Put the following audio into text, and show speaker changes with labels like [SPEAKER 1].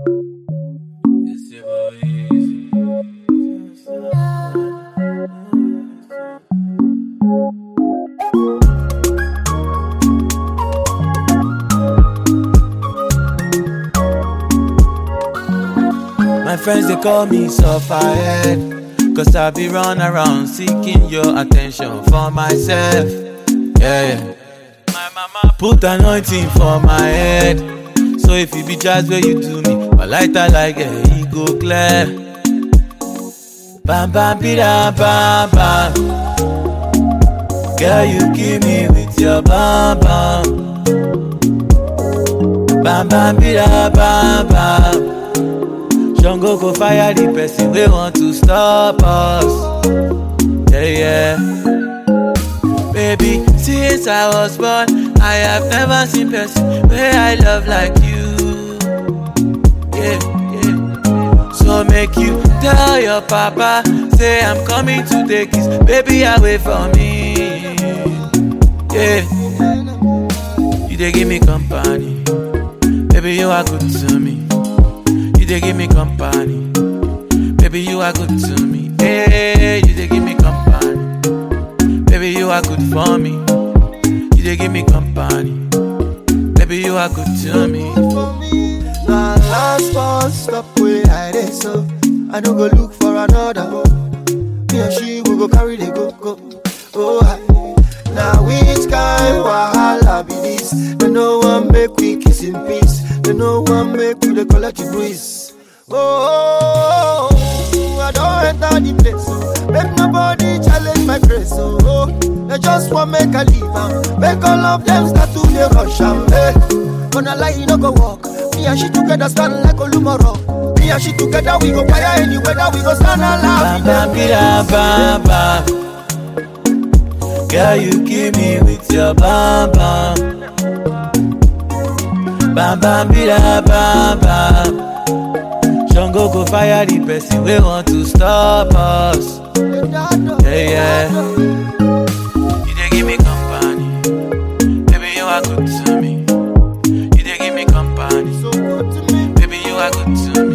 [SPEAKER 1] It's your boy Easy. My friends they call me sufferhead Cause I be run around seeking your attention for myself Yeah, yeah My mama put anointing for my head So if you be jazz where you do me My lighter like a e go clear Bam bam bida bam bam Girl you kill me with your bam bam Bam bam bida bam bam Jungle go fire the person we want to stop us. Yeah, yeah. Baby, since I was born, I have never seen person where I love like you. Yeah, yeah. So make you tell your papa, say I'm coming to take his baby away from me. Yeah. You they give me company, baby you are good to me. You they give me company. Baby, you are good to me. Hey, you they give me company. Baby, you are good for me. You they give me company. Baby, you are good to me.
[SPEAKER 2] for me. Now last one stop where I dey so I don't go look for another. Me and she will go carry the go go. Oh hi. Now which kind wahala be this? They no one make we kiss in peace. They no one make we dey collect the breeze. Oh, I don't enter the place. Oh. Make nobody challenge my grace. Oh, oh. they just want make I leave am. Make all of them start to dey rush am. Hey. Gonna lie, you no go walk. Me and she together stand like Olumoro. Me and she together we go fire any weather. We go stand alive.
[SPEAKER 1] Bam, bam, bida, bam, bam. Girl, you kill me with your bam, bam. Bam, bam, bida, bam, bam. Jungle go fire the person we want to stop us. Yeah, yeah. You they give me company. Baby, you are good to me. You they give me company.
[SPEAKER 2] So good to me.
[SPEAKER 1] Baby, you are good to me.